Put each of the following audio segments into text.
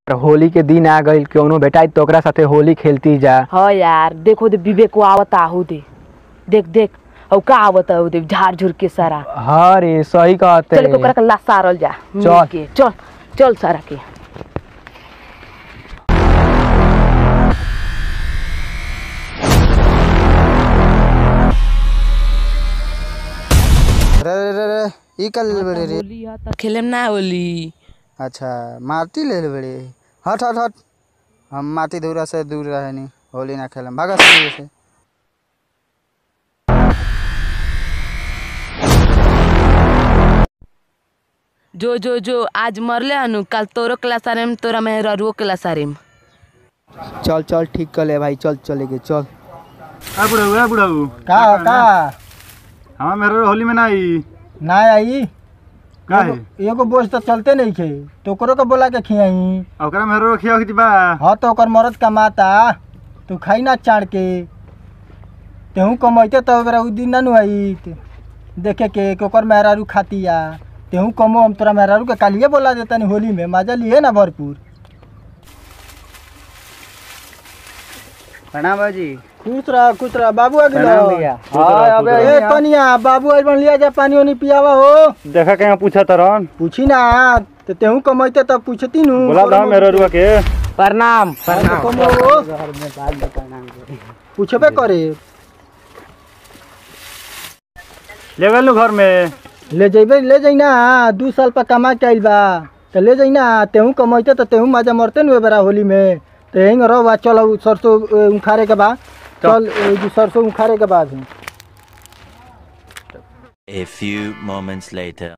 होली के दिन आ गइल कौनो बेटाई तो ओकरा साथे होली खेलती जा हाँ यार देखो दे विवेक को आवता आहू दे देख देख और का आवता आहू दे झाड़ झुर के सारा हाँ रे सही कहते चल के ओकरा के ला सारल जा मिल चल। के चल चल सारा के रे रे रे रे ई कल ले बड़े रे होली है त खेलेम ना होली अच्छा माटी ले ले बड़े हट हट हट हम माटी धूरा से दूर रहे नहीं होली ना खेलम भागा से से जो जो जो आज मरले हनु कल तोरो क्लास आरेम तोरा में ररुओ क्लास आरेम चल चल ठीक कर ले भाई चल चलेगे चल आ बुढ़ाऊ आ बुढ़ाऊ का का हाँ मेरे होली में ना आई ना आई का है एगो बोझ तो चलते नहीं खे तो ओकरो के बोला के खियाई आ ओकरा मेरे रखिया होती बा हाँ तो ओकर मरद कमाता तू खाई ना चाड़ के तेहू कमैते तो ओकरा उ दिन ना नु आई देखे के कि ओकर मेहरारू खातिया तेहू कमो हम तोरा मेहरारू के कालिए बोला देता नहीं होली में मजा लिए ना भरपूर प्रणाम बाजी खुश रह खुश रह बाबू आ प्रणाम भैया। हाँ, अबे ए यहाँ। तनिया बाबू आज बन लिया जा पानी ओनी पियावा हो देखा के यहाँ पूछा तरन पूछी ना तो तेहू कमैते तब पूछती नु बोला था मेरे रुआ के प्रणाम हाँ, तो कमो हो। पूछबे करे ले गल घर में ले जइबे ले जाइ ना दू साल पर कमा के आइल बा तो ले जाइ ना तेहू कमैते तो तेहू मजा मरते नु बेरा होली में तो यहीं रहो बा चल उ सरसों ए, उखाड़े के बा चल ए, जो सरसों उखाड़े के बाद A few moments later.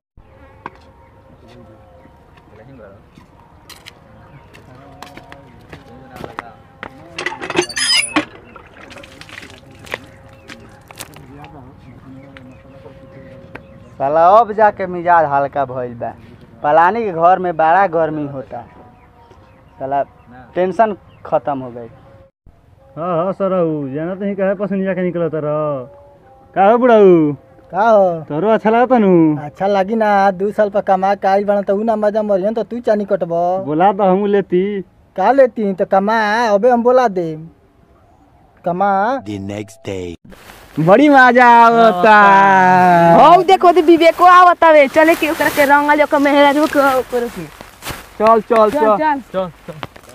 साला अब जाके मिजाज हल्का भइल बा पलानी के घर में बड़ा गर्मी होता साला टेंशन खत्म हो गई हाँ हाँ सर जाना तो ही कहे पसंद जाके निकला तर का हो बुढ़ाऊ का हो तोरो अच्छा लगा तनु अच्छा लगी ना दू साल पर कमा के आइल बना तो उ ना मजा मरियन तो तू चानी कटब बोला तो हम लेती का लेती तो कमा अबे हम बोला दे कमा The next day. बड़ी मजा आवता हौ देखो दे विवेक को आवता वे चले के ओकरा के रंगल ओकर मेहरारू के ओकर के चल चल चल चल चल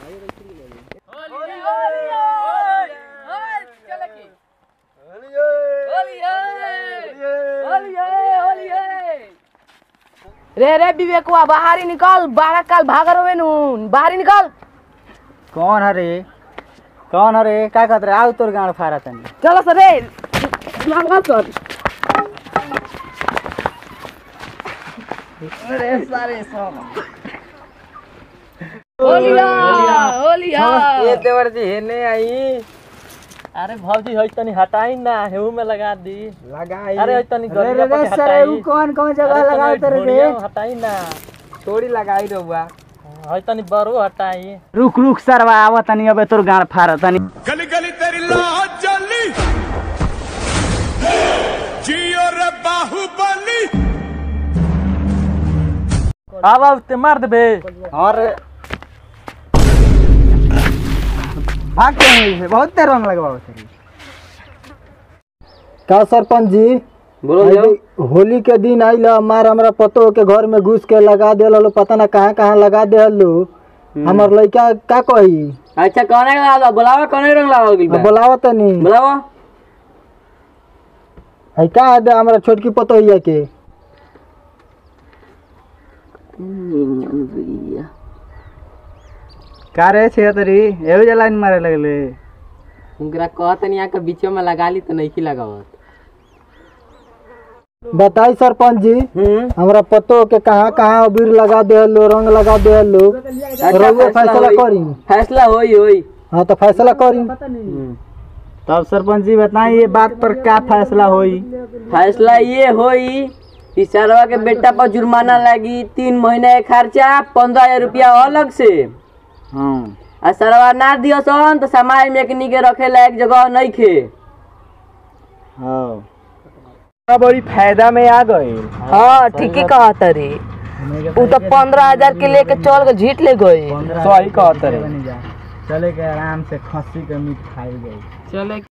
रे रे विवेकवा बाहर ही निकल बारह काल भाग रहे नु बाहर ही निकल कौन हरे कौन हरे का कहत रे आउ तोर गाड़ फारा तनी चलो सर रे भाग कर होलिया होलिया देवर जी हेने आई अरे भौजी है तनी हटाई ना हेऊ में लगा दी लगाई अरे है तनी रे गरिया रे पर रे के सर हटाई उ कौन कौन जगह अरे लगा तनी तेरे रे ढोलिया में हटाई ना थोड़ी लगाई रहुआ है तनी बरो हटाई रुक रुक सरवा आवा तनी अबे तोर गाड़ फाड़ तनी गली गली तेरी लाज जली जियो रे बाहुबली अब अब ते मार देबे और भाग के नहीं है बहुत तेर रंग लगवाओ तेरी का सरपंच जी बोलो होली के दिन आइल मार हमरा पतो के घर में घुस के लगा देल लो पता ना कहाँ कहाँ लगा देल लो हमर लड़का का कही अच्छा कौन लगा बुलावा कौन रंग लगाओ गइल बोलावा तनी बुलावा है का दे हमरा छोटकी पतो हिया के का रे छे तरी एहो जला मारे लगले उनकरा कहत नहीं के बीचो में लगा ली तो नहीं की लगावत बताई सरपंच जी हमरा पतो के कहाँ कहाँ अबीर लगा दे लो रंग लगा दे लो रउआ फैसला करी फैसला होई होई हाँ तो फैसला करी तब सरपंच जी बताई ये बात पर क्या फैसला होई फैसला ये होई कि सरवा के बेटा पर जुर्माना लगी तीन महीने के खर्चा पंद्रह हजार रुपया अलग से हाँ आ सरवा ना दियो सन तो समाज में एकनी के रखे लायक जगह नहीं खे हाँ बड़ी फायदा में आ गई हाँ ठीक ही कहत रे उ तो पंद्रह हजार के लेके चल के झीट ले गई सही कहत रे चले के आराम से खस्सी के मीट खाई गई चले